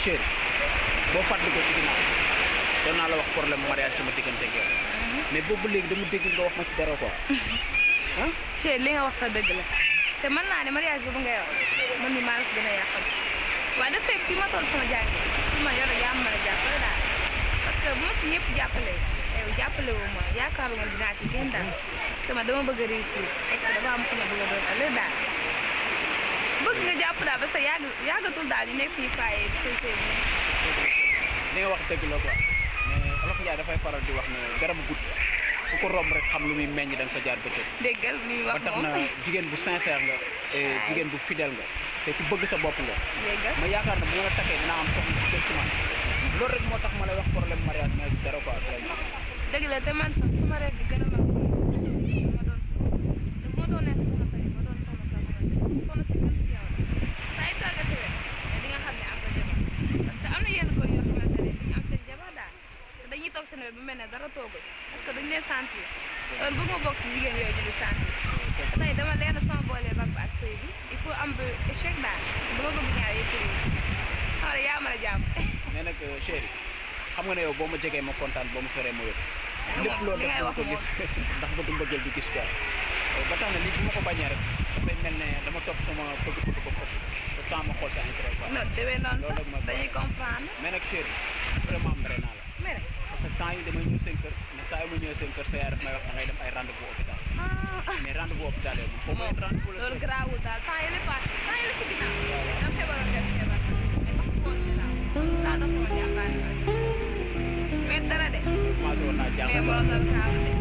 chéri boo fàttali ko ci ginnaaw doon naa la wax problème mariage sama diggante ak yow mais boobu léegi dama dégg nga wax ma ci dara quoi ah Cheikh li nga wax sa dëgg la te mën naa ne mariage boobu ngay wax man mi maa la ko gën a yàqal waaye dafa fekk fi ma toll sama jàng fi ma yor yaa ma mën a jàppale daal parce que bu ma si ñëpp jàppale yow jàppale wu ma yaakaaruma dinaa ci génn daal te ma dama bëgg a réussir parce que dafa am ku ma bëgg a doon ëllëg daal bëgg nga jàpp daal parce que yàgg yàggatul daal di nekk suñu foyer di sëy sëy bi li nga wax dëgg la quoi mais olof Ndiaye dafay faral di wax ne garabu gudd ku ko romb rek xam lu muy meññ da nga fa jaar bëccëg déggal li muy ba wax tax moom na jigéen bu sincère nga et jigéen bu fidèle nga te ku bëgg sa bopp nga déggal ma yaakaar ne bu ma la takkee dinaa am soxla ci kër ci man loolu rek moo tax ma lay wax problème mariage mais du dara quoi vraiment dëgg la te man sax sama rêve bi gën a mag ma doon si soxna te bu ma doonee soxna tamit ma doon soxna sax soxna si gën si yow la saa yu tàggatee rek di nga xam ne am nga jabar parce que am na yenn góor yoo xamante ne duñu am seen jabar daal te dañuy toog seen wet bu mel ne dara toogul parce que duñu leen sentir loolu bëgg ma bokk si jigéen yooyu ñu di sentir te tey dama leen sama boolee bag ba ak sëy bi il faut am ba échec daal dama bëgg ñaar yëpp réussir xam nga yaa mën a jàpp mais nag chéri xam nga ne yow boo ma jegee ma kontaan boo ma soree ma wér lépp loolu li def ngay dama wax ko gis ndax bëgg mbëggeel du gis quoi ba tax na lii bu ma ko bañee rek dafay mel ne dama topp sama bëgg-bëgg bopp te sans ma xool sa intérêt quoi non demee noonu Loolu sax rek ma ko dañuy wax. comprendre mais nag chéri vraiment mere naa la mais nag parce que temps yi damay ñëw seen kër mais saa yu ma ñëwee seen kër sa yaay daf may wax da ngay dem ay rendez-vous hôpital ah mais rendez-vous hôpital yooyu moom foo may rendez-vous la loolu chéri. garaawul daal temps yële passé temps yële si ginnaaw dama feebaroon def feebar mais tax ko woon ginnaaw daa dox woon jàmbaar mais dara de commencé woon naa mais jàng borom dal kaalu de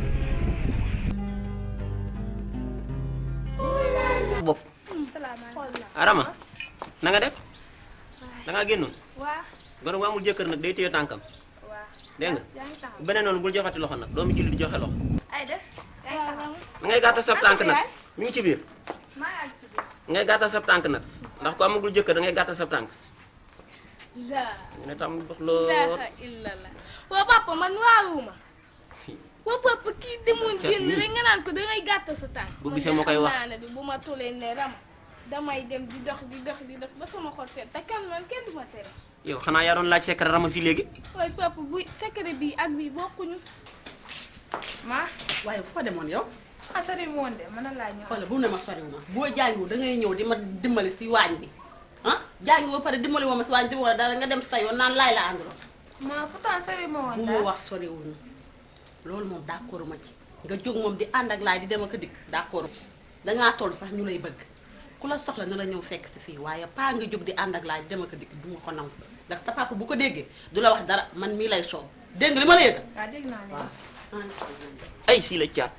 bopp salaamaaleykum arama na nga def da ngaa génnoon waa gone bu amul jëkkër nag day téye tànkam waa dégg nga yaa ngi taxaw beneen noonu bul joxati loxo nag doomu julli di joxe loxo ay def yaa ngi taxaw da ngay gàttal sab tànk nag yaay? mi ngi ci biir maa ngi àgg ci biir da ngay gàttal sab tànk nag ndax ko amagul jëkkër da ngay gàttal sab tànk la ñu ne tam dox lool ilaha illallah waa papa man waaruma waa papa kii demoon Ca- génn nii. rek nga naan ko dangay gàtt sa tànk Bu man gisee de moo koy xam wax. naa ne de bu ma tulee ne rama damay dem di dox di dox di dox ba sama xol seet te kan man kenn du ma tere yow xanaa yaa doon laaj secret rama fii léegi waaye papa bu secret bi ak bi bokkuñu maa waaye fu fa demoon yow ah sori mu woon de mën na laa ñëw xoolal bu ne ma soriw ma boo jàngiwul da ngay ñëw di ma dimbali si waañ bi ah jàngi ba pare dimbali woo ma si waañ bi wala dara nga dem sa yoon naan laay la ànduloon maa pourtant sori ma woon bu ma daal wax soriwul na loolu moom d'accord ma ci nga jóg moom di ànd ak laay di dem ak a dikk d'accord dangaa toll sax ñu lay bëgg ku la soxla na la ñëw fekk si fii waaye paa nga jóg di ànd ak laay di dem ak a dikk du ma ko nangu ndax sa papa bu ko déggee du la wax dara man mii lay soow dégg nga li ma la yëgal waaw dégg naa ne ay sii la caat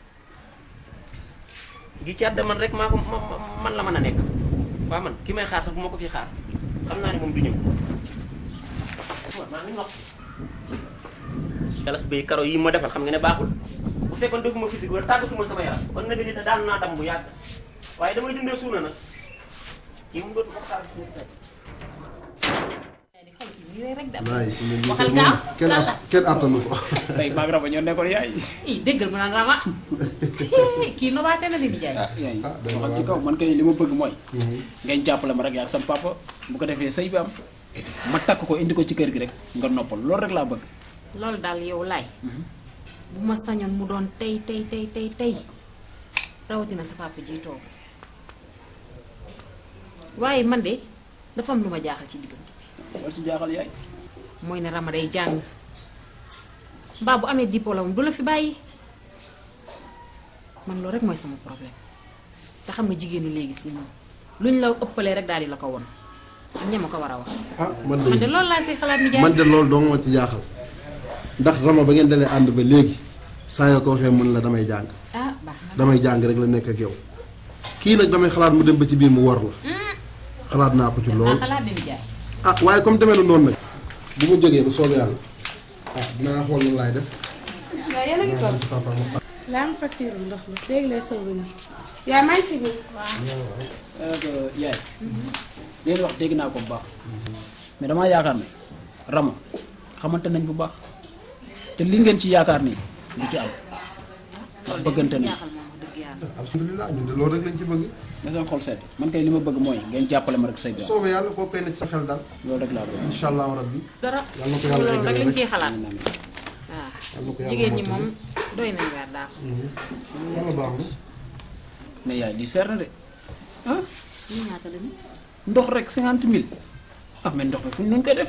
gi caat de man rek maa ko ma- ma- man la mën a nekk waa man ki may xaar sax bu ma ko fi xaar xam naa ne moom du ñëw waaw maa ngi nopp galas bay karo yi ma defal xam nga ne baaxul bu fekkoon defuma physique wala tàggatuma sama yaram kon nag ni daan naa dam bu yàgg waaye damay dundee suuna nag kii mu dootu ko xaar laay si ne Waxal lii gaaw, kenn lan la? kenn attanu ko tey maag raba ñoo nekkoon yaay ii déggal ma naan rama kii nobaate na di nijaay ah yaay Ah, doy na waxal ci waar kaw man kay li ma bëgg mooy Mhm. ngeen jàppale ma rek yaa ak sama papa bu ko defee sëy bi am ma takk ko indi ko ci kër gi rek nga noppal loolu rek laa bëgg loolu daal yow laay bu ma sañoon mu doon tey tey tey tey tey rawatina sa papa ji toog waaye man de dafa am lu ma jaaxal ci diggante loolu si jaaxal yaay mooy ne Rama day jàng mbaa bu amee diplôme du la fi bàyyi man loolu rek mooy sama problème te xam nga jigéenu léegi si moom luñ la ëppalee rek daal di la ko won ak ña ma ko war a wax ah man man de de loolu laa si xalaat ni jaay man de loolu doo ma ci jaaxal ndax rama ba ngeen dalee ànd ba léegi saa yoo ko waxee mën la damay jàng ah baax na damay jàng rek la nekk ak yow kii nag damay xalaat mu dem ba ci biir mu wor la xalaat naa ko ci naa lool xalaat ni jaay ah waaye comme demee na noonu nag bu ma jógee bu soobee yàlla ah dinaa xool lan laay def waaw yéen a ngi toog papa ma laa am facture ndox mi léegi lay soog a ñëw yaa maa ngi ci biir donc yaay leen wax dégg naa ko bu baax mais damaa yaakaar ne rama xamante nañ bu baax te li ngeen ci yaakaar nii du ci am ndax bëggante nañ jaaxal moom wax dëgg yàlla baax alhamdulilah ñun de loolu rek lañ ci bëgg na seen xol sedd man kay li ma bëgg mooy ngeen jàppale ma rek say doom soobee yàlla koo koy na ci sa xel daal loolu rek laa bëgg incha allahu rabbi dara yàlla na ko yàlla loolu rek eggale lañ rek ciy xalaat amiin amiin waaw yàlla na ko yàlla jigéen ñi mottali. moom doy nañ weer daal yàlla baax na mais yaay lii seer na de ah ñu ñaata lañu ndox rek cinquante mille ah mais ndox mi fu ñu nun koy def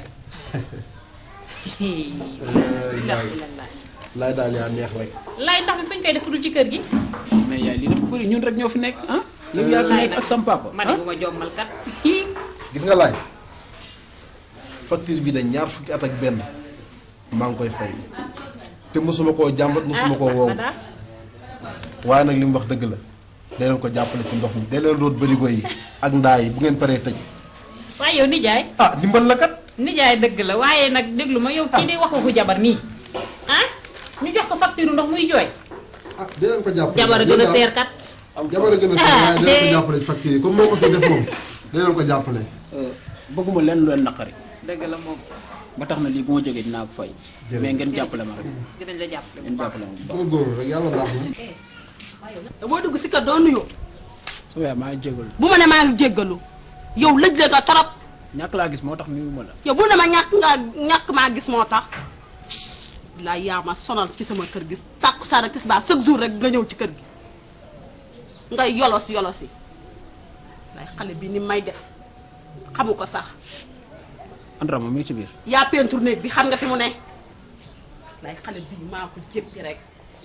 ilaha illallah laay daal yaa neex rek lay ndax mi fuñ koy def dul ci kër gi mais yaay lii dafa bëri ñun rek ñoo fi nekk ah yow yaa fi laay nekk nag ak sam papa ma ne bu ma jommal kat gis nga laay facture bi dañ ñaar fukki at ak benn maa ngi koy fay te mosuma koo jàmbat mosuma koo woowu Fada waaye nag li mu wax dëgg la dee leen ko jàppale ci ndox mi dee leen root bërigo yi ak ndaa yi bu ngeen paree tëj waaye yow nijaay ah dimbal la kat nijaay dëgg la waaye nag déglu ma yow kii di wax waxu jabar nii ah ñu jox ko facture ndox muy jooy ah dee leen ko jàppale jabar a gën a seer kat jabar a gën a seer waaye dee leen ko jàppale ci facture yi comme moo ko fi def moom dee leen ko jàppale bëgguma leen lu leen naqari dëgg la moom ba tax na lii bu ma jógee dinaa ko fay Jërëjëf. mais ngeen jàppale ma rek dinañ la jàppale bu ngeen baax jàppale ma bu baax góorgóorlu rek yàlla baax na te boo dugg si kër doo nuyoo sama yaay maa ngi jégalu bu ma ne maa ngi jéggalu yow lëj la nga torop ñàkk laa gis moo tax nuyu ma la yow bu ne ma ñàkk nga ñàkk maa gis moo tax laa yaa ma sonal ci sama kër gi tàkku saa rek tisbaar chaque jour rek nga ñëw ci kër gi ngay yolos yolosi lay xale bi ni may def xamu ko sax Andra moom mi ngi ci biir yaa peinture néeg bi xam nga fi mu ne lay xale bi maa ko jéppi rek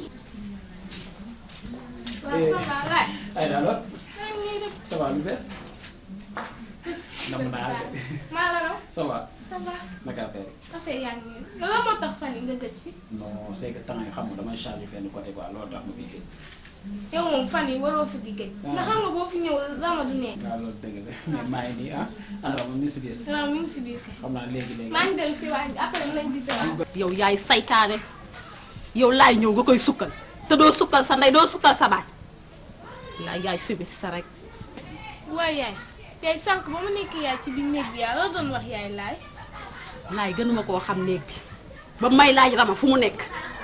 waaw ça va laay. ay alors maa ngi nii def ça va lu bees nam naa la maa la raw ça va ça va naka affaire yi affaire yaa ngi nii loolu moo tax fan yi nga gëj fi non c'est que temps yi xam nga damay changer fenn côté quoi loolu tax ma fi fii yow moom fan yi waroo fi di gëj ndax xam nga boo fi ñëw rama du nekk waaw loolu dëgg la mais maa ngi nii ah Andra moom mi ngi si biir waaw mi ngi si biir kay xam naa léegi léegi maa ngi dem si waañ bi après mu lañ gisee waat yow yaay saytaane yow laay ñëw nga koy sukkal te doo sukkal sa ndey doo sukkal sa baay laay yaay fémis sa rek waaye yaay yaay sànq ba ma nekk yaay ci biir néeg bi yaa loo doon wax yaay laay laay gënuma koo xam néeg bi ba may laaj rama fu mu nekk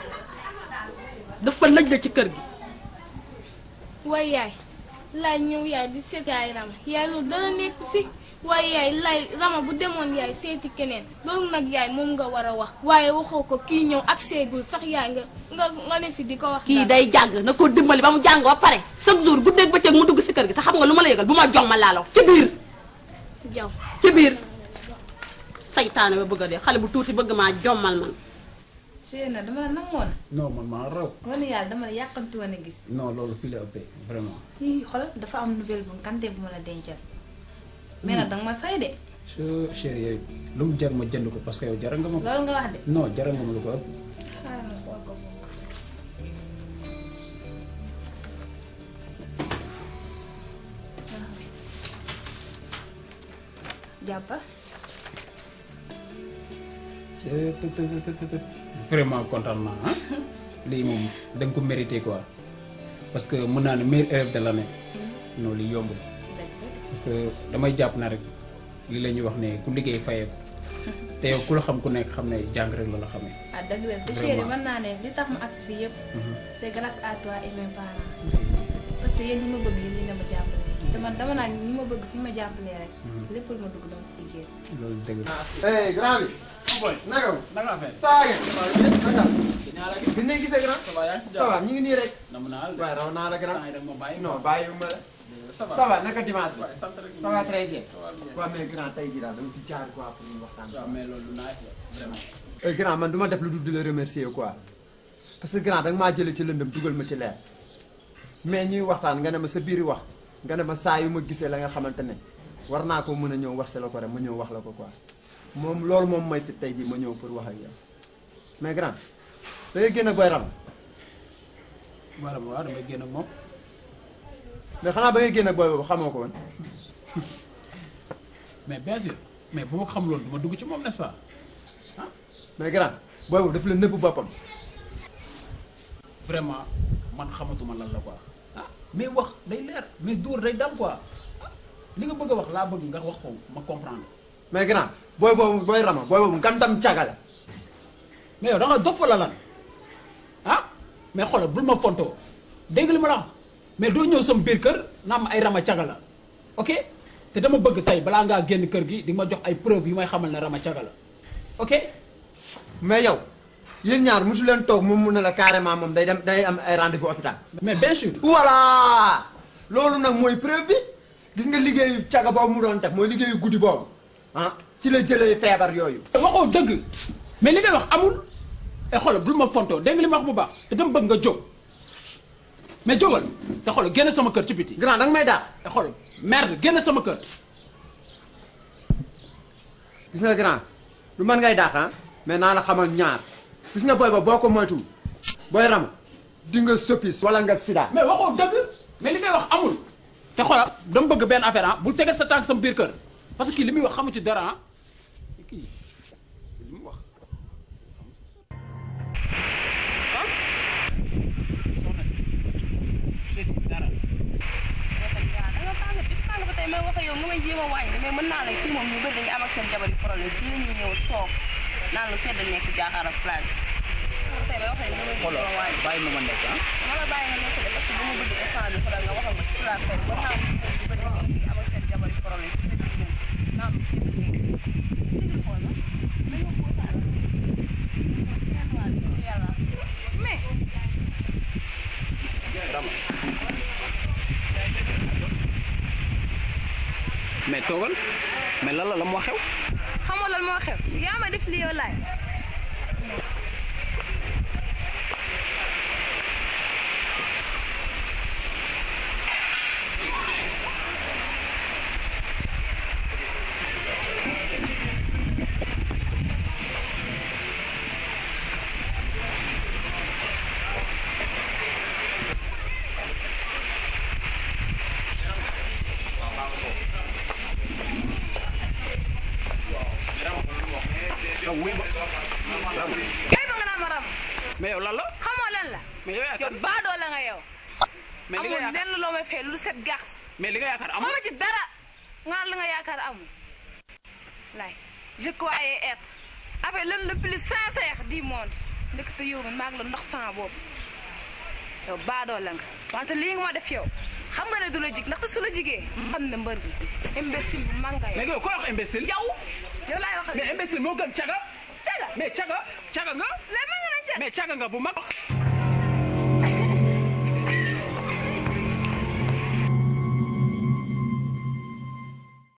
dafa lëj la ci kër gi waaye yaay laay ñëw yaay di seet yaay rama yaay loolu dara nekku si waaye yaay laay rama bu demoon yaay seeti keneen loolu nag yaay moom nga war a wax waaye waxoo ko kii ñëw ak seegul sax yaay nga nga nga ne fi di ko wax kii dara. day jàng na ko dimbali ba mu jàng ba pare chaque jour guddeeg bëccëg mu dugg si kër gi te xam nga lu ma la yëgal bu ma jox ma laalaw ci biir jaw ci biir saytaane ba bëgg a dee xale bu tuuti bëgg maa jommal man Sëy na dama la namoon non man maa raw wala yàlla dama la yàqamti woon a gis non loolu fii la ëppee vraiment ii xoolal dafa am nouvelle bu kante bu ma la dencal mais nag danga ma fay de so chéri yooyu lu mu jar ma jënd ko parce que yow jaral nga ma ko loolu nga wax de non jaral nga ma lu ko ëpp xaaral ma xool ko jàppal të të të të të vraiment kontaan naa ah lii moom da nga ko mérité quoi parce que mën naa ne meilleur élève de l'année non lii yombul parce que damay jàpp na rek lii la ñuy wax ne ku liggéey fayee te yow ku la xam ku nekk xam ne jàng rek la la xamee ah dëgg la te chéri mën naa ne li tax ma agsi fii yëpp c'est grâce à toi et mes parents parce que yéen ñi ma bëgg yéen ñi ma jàppale te man dama naa ñi ma bëgg suñu ma jàppalee rek lépp lu ma dugg dama ci liggéey loolu dëgg la Hey, grand bi. naka wu. nanga affaire saa ngeen. naka. bi ñu gisee grand. ça va yaa ngi ci ça va ñu ngi nii rek. nam naa la waaye raw naa la grand. temps yi rek ma bàyyi non bàyyiwuma la. ça va ça va naka dimanche bi. waaye sant rek ça va très bien. ça va bien waaw mais grand tey jii daal dama fi jaar quoi pour ñu waxtaan. waaw mais loolu nice la vraiment Eh, grand man du ma def lu dul di la remercier quoi. parce que grand danga maa jëlee ci lëndëm dugal ma ci leer. mais ñuy waxtaan nga ne ma sa biir wax nga ne ma saa yu ma gisee la nga xamante ne war naa ko mën a ñëw wax si la ko rek ma ñëw wax la ko quoi. moom loolu moom mooy fi tey jii ma ñëw pour wax ak yow mais grand da ngay génn ak boy ram waaw waaw damay génn ak moom mais xanaa ba ngay génn ak boy boobu xamoo ko woon mais bien sûr mais bu ma ko xam loolu du ma dugg ci moom n'est-ce pas mais grand boy boobu dafa la nëbb boppam vraiment man xamatuma lan la quoi ah mais wax day leer mais dóor day dam quoi li nga bëgg a wax laa bëgg nga wax ko ma comprendre mais grand booy boobu booy rama booy boobu ngantam cagale mais yow da nga dof wala lan ah mais xoolal bul ma fontoo dégg li ma la wax mais doo ñëw sama biir kër naa ma ay rama caga la ok te dama bëgg tey balaa ngaa génn kër gi di ma jox ay preuve yu may xamal ne rama caga la ok mais yow yéen ñaar mosu leen toog moom mun na la carrément moom day dem day am ay rendez-vous hôpital. mais bien sûr. voilà loolu nag mooy preuve bi gis nga liggéeyu caga boobu mu doon def mooy liggéeyu guddi boobu ah ci la jëlee feebar yooyu. waxoo dëgg mais li ngay wax amul te xoolal bul ma fontoo dégg nga li ma wax bu baax te dama bëgg nga jóg mais jógal te xoolal génn sama kër ci biti. grand danga may daal. te xoolal merde génn sama kër. gis nga grand lu mën ngay daax ah mais naa la xamal ñaar gis nga booy ba boo ko moytuwul booy ram di nga soppis wala nga sida. mais waxoo dëgg mais li ngay wax amul te xoolal dama bëgg benn affaire ah bul tegal sa tànk sama biir kër parce que kii li muy wax xamu ci dara ah kii li mu wax. soxna si jeudi dara. da nga tàng def sàng ba tey may wax ak yow nga may jéem a wàññi mais mën naa la fii moom ñu bëri dañuy am ak seen jabar yi problème fii la ñuy ñëw toog naan lu sedd nekk jaaxaar ak plage tey may wax ak yow nga may jéem a xoolal wàññi bàyyi ma ma nekk ah. dama la bàyyi nga nekk de parce que bu ma bëgg instant bi xoolal nga waxal ma ci place fête ba naa ñu bëri dañuy fii am ak seen jabar yi problème fii la ñuy ñëw naan lu sedd nekk sigi xool la dañoo posaat yàlla mais mais toogal mais lan la la moo xew. xamoo lan moo xew yaa ma def li yow laay kay ba nga naan ma ram mais yow lan la. xamoo lan la mais yow yaakaar yow baadoo la nga yow mais li nga amul yaakaar lenn loo may fay lu set gax mais li nga yaakaar amul. xama ci dara nga la nga yaakaar amul lay je croyais être avec l'homme le plus sincère du monde ndekete yow mi maag la ndox sama boobu yow baadoo la nga wante lii nga ma def yow xam nga ne du la jig ndaxte su la jigee xam ne mbër bi imbécile bu mag nga yow mais yow ko wax imbécile. yow yow laay waxal mais imbécile moo gën caga. caga mais caga caga nga. lay ma nga nañ caga mais caga nga bu mag.